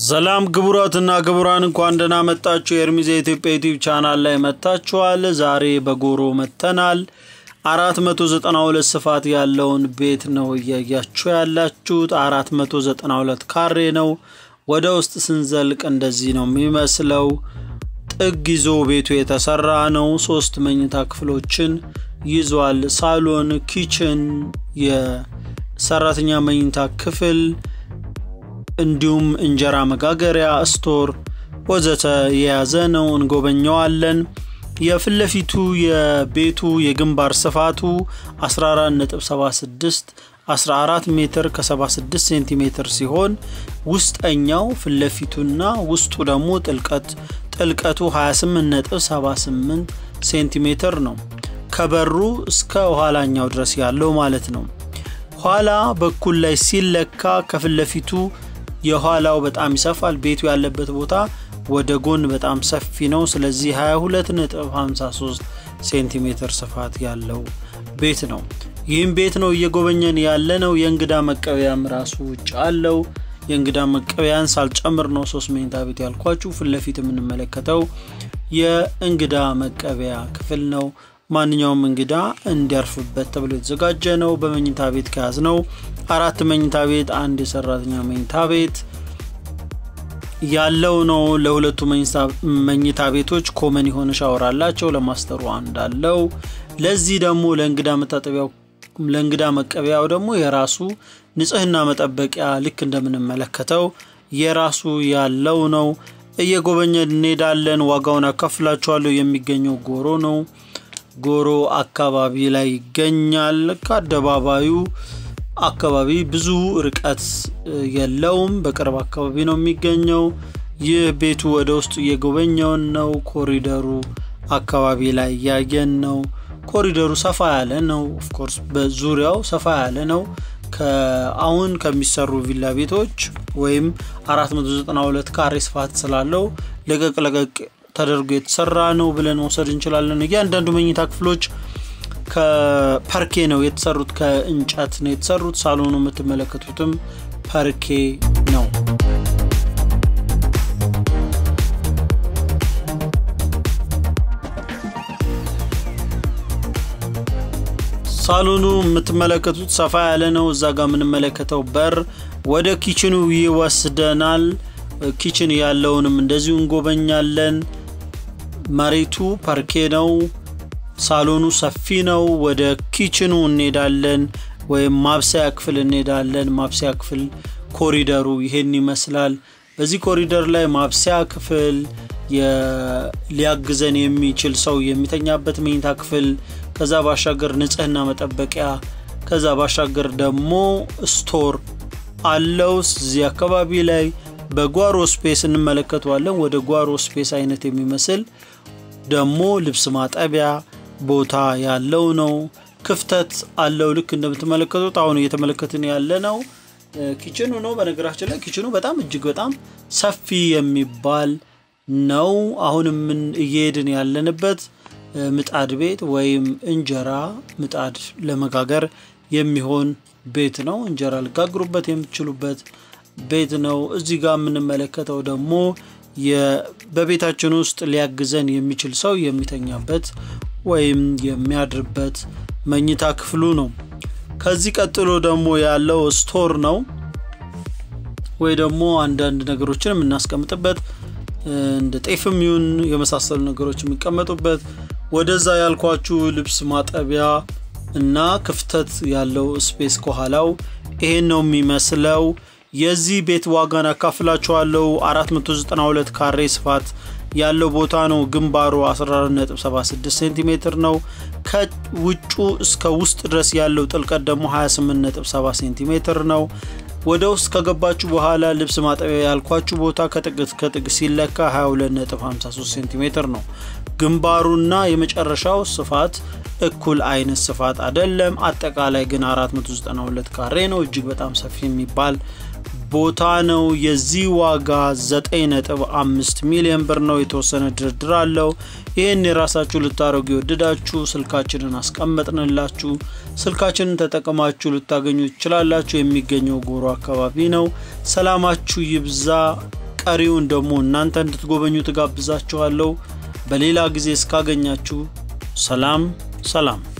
ሰላም ክቡራትና ክቡራን እንኳን ደህና መጣችሁ። የኤርሚዝ የኢትዮጵያ ዩቲዩብ ቻናል ላይ መጥታችኋል። ዛሬ በጎሮ መጥተናል። አራት መቶ ዘጠና ሁለት ስፋት ያለውን ቤት ነው እያያችሁ ያላችሁት። አራት መቶ ዘጠና ሁለት ካሬ ነው። ወደ ውስጥ ስንዘልቅ እንደዚህ ነው የሚመስለው። ጥግ ይዞ ቤቱ የተሰራ ነው። ሶስት መኝታ ክፍሎችን ይዟል። ሳሎን፣ ኪችን፣ የሰራተኛ መኝታ ክፍል እንዲሁም እንጀራ መጋገሪያ፣ ስቶር ወዘተ የያዘ ነው። እንጎበኘዋለን። የፊት ለፊቱ የቤቱ የግንባር ስፋቱ 14.76 14 ሜትር ከ76 ሴንቲሜትር ሲሆን ውስጠኛው ፊት ለፊቱና ውስጡ ደግሞ ጥልቀት ጥልቀቱ 28.78 ሴንቲሜትር ነው። ከበሩ እስከ ኋላኛው ድረስ ያለው ማለት ነው። ኋላ በኩል ላይ ሲለካ ከፊት ለፊቱ የኋላው በጣም ይሰፋል። ቤቱ ያለበት ቦታ ወደ ጎን በጣም ሰፊ ነው። ስለዚህ 22.53 ሴንቲሜትር ስፋት ያለው ቤት ነው። ይህም ቤት ነው እየጎበኘን ያለ ነው። የእንግዳ መቀበያም ራሱ ውጭ አለው። የእንግዳ መቀበያን ሳልጨምር ነው ሶስት መኝታ ቤት ያልኳችሁ። ፊት ለፊት የምንመለከተው የእንግዳ መቀበያ ክፍል ነው። ማንኛውም እንግዳ እንዲያርፍበት ተብሎ የተዘጋጀ ነው። በመኝታ ቤት ከያዝ ነው አራት መኝታ ቤት፣ አንድ የሰራተኛ መኝታ ቤት ያለው ነው። ለሁለቱ መኝታ ቤቶች ኮመን የሆነ ሻወር አላቸው። ለማስተሩ አንድ አለው። ለዚህ ደግሞ ለእንግዳ መታጠቢያው ለእንግዳ መቀበያው ደግሞ የራሱ ንጽህና መጠበቂያ ልክ እንደምንመለከተው የራሱ ያለው ነው። እየጎበኘን እንሄዳለን። ዋጋውን አካፍላችኋለሁ። የሚገኘው ጎሮ ነው። ጎሮ አካባቢ ላይ ይገኛል። ከአደባባዩ አካባቢ ብዙ ርቀት የለውም። በቅርብ አካባቢ ነው የሚገኘው። ይህ ቤቱ ወደ ውስጥ እየጎበኘውን ነው። ኮሪደሩ አካባቢ ላይ እያየን ነው። ኮሪደሩ ሰፋ ያለ ነው። ኦፍኮርስ በዙሪያው ሰፋ ያለ ነው። አሁን ከሚሰሩ ቪላ ቤቶች ወይም 492 ካሬ ስፋት ስላለው ለቀቅ ለቀቅ ተደርጎ የተሰራ ነው ብለን መውሰድ እንችላለን። እያንዳንዱ መኝታ ክፍሎች ከፐርኬ ነው የተሰሩት፣ ከእንጨት ነው የተሰሩት። ሳሎኑ የምትመለከቱትም ፐርኬ ነው። ሳሎኑ የምትመለከቱት ሰፋ ያለ ነው። እዛ ጋር የምንመለከተው በር ወደ ኪችኑ ይወስደናል። ኪችን ያለውንም እንደዚሁ እንጎበኛለን። መሬቱ ፐርኬ ነው። ሳሎኑ ሰፊ ነው። ወደ ኪችኑ እንሄዳለን ወይም ማብሰያ ክፍል እንሄዳለን። ማብሰያ ክፍል ኮሪደሩ ይሄን ይመስላል። በዚህ ኮሪደር ላይ ማብሰያ ክፍል፣ ሊያግዘን የሚችል ሰው የሚተኛበት መኝታ ክፍል፣ ከዛ ባሻገር ንጽህና መጠበቂያ፣ ከዛ ባሻገር ደግሞ ስቶር አለው። እዚህ አካባቢ ላይ በጓሮ ስፔስ እንመለከተዋለን። ወደ ጓሮ ስፔስ አይነት የሚመስል ደግሞ ልብስ ማጠቢያ ቦታ ያለው ነው። ክፍተት አለው። ልክ እንደምትመለከቱት አሁን እየተመለከትን ያለ ነው ኪችኑ ነው። በነገራችን ላይ ኪችኑ በጣም እጅግ በጣም ሰፊ የሚባል ነው። አሁን ምን እየሄድን ያለንበት ምጣድ ቤት ወይም እንጀራ ምጣድ ለመጋገር የሚሆን ቤት ነው። እንጀራ ልጋግሩበት የምትችሉበት ቤት ነው። እዚህ ጋር የምንመለከተው ደግሞ በቤታችን ውስጥ ሊያግዘን የሚችል ሰው የሚተኛበት ወይም የሚያድርበት መኝታ ክፍሉ ነው። ከዚህ ቀጥሎ ደግሞ ያለው ስቶር ነው ወይ ደግሞ አንዳንድ ነገሮችን የምናስቀምጥበት እንደ ጤፍም ይሁን የመሳሰሉ ነገሮች የሚቀመጡበት ወደዛ ያልኳችሁ ልብስ ማጠቢያ እና ክፍተት ያለው ስፔስ ከኋላው ይሄን ነው የሚመስለው። የዚህ ቤት ዋጋን አካፍላችኋለሁ። 492 ካሬ ስፋት ያለው ቦታ ነው። ግንባሩ 14.76 ሴንቲሜትር ነው። ከውጩ እስከ ውስጥ ድረስ ያለው ጥልቀት ደግሞ 28.7 ሴንቲሜትር ነው። ወደ ውስጥ ከገባችሁ በኋላ ልብስ ማጠቢያ ያልኳችሁ ቦታ ከጥግ እስከ ጥግ ሲለካ 22.53 ሴንቲሜትር ነው። ግንባሩና የመጨረሻው ስፋት እኩል አይነት ስፋት አይደለም። አጠቃላይ ግን 492 ካሬ ነው። እጅግ በጣም ሰፊ የሚባል ቦታ ነው። የዚህ ዋጋ 9.5 ሚሊዮን ብር ነው። የተወሰነ ድርድር አለው። ይህን የራሳችሁ ልታደርጉ የወደዳችሁ ስልካችንን አስቀመጥንላችሁ። ስልካችንን ተጠቅማችሁ ልታገኙ ትችላላችሁ። የሚገኘው ጎሮ አካባቢ ነው። ሰላማችሁ ይብዛ። ቀሪውን ደግሞ እናንተ እንድትጎበኙ ትጋብዛችኋለሁ። በሌላ ጊዜ እስካገኛችሁ ሰላም ሰላም።